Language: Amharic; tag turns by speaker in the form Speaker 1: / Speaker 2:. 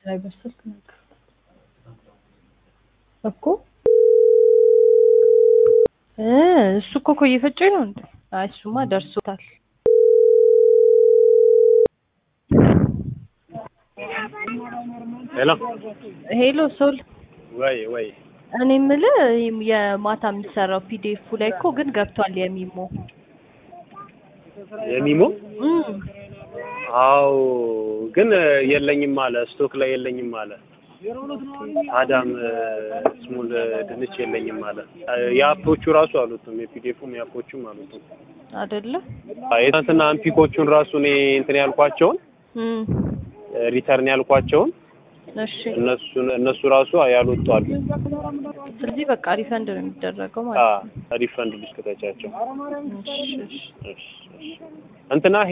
Speaker 1: ላይ በስልክ ነገር እኮ እ እሱ እኮ እኮ እየፈጨኝ ነው እንዴ? አይ እሱማ ደርሶታል።
Speaker 2: ሄሎ
Speaker 1: ሄሎ ሶል
Speaker 2: ወይ ወይ
Speaker 1: እኔ የምልህ የማታ የሚሰራው ፒዲኤፉ ላይ እኮ ግን ገብቷል የሚሞ
Speaker 2: የሚሞ
Speaker 1: እም
Speaker 2: አው ግን የለኝም አለ ስቶክ ላይ የለኝም አለ አዳም ስሙል ድንች የለኝም አለ የአፖቹ ራሱ አሉትም የፒዲኤፉም የአፖቹም አሉትም
Speaker 1: አይደለ
Speaker 2: የትናንትና አንፒኮቹን ራሱ እኔ እንትን ያልኳቸውን
Speaker 1: እም
Speaker 2: ሪተርን ያልኳቸውን
Speaker 1: እሺ
Speaker 2: እነሱን እነሱ ራሱ ያልወጡ አሉ
Speaker 1: ስለዚህ በቃ ሪፈንድ ነው የሚደረገው ማለት ነው።
Speaker 2: ሪፈንድ ልስከታቻቸው
Speaker 1: እሺ እሺ
Speaker 2: እንትና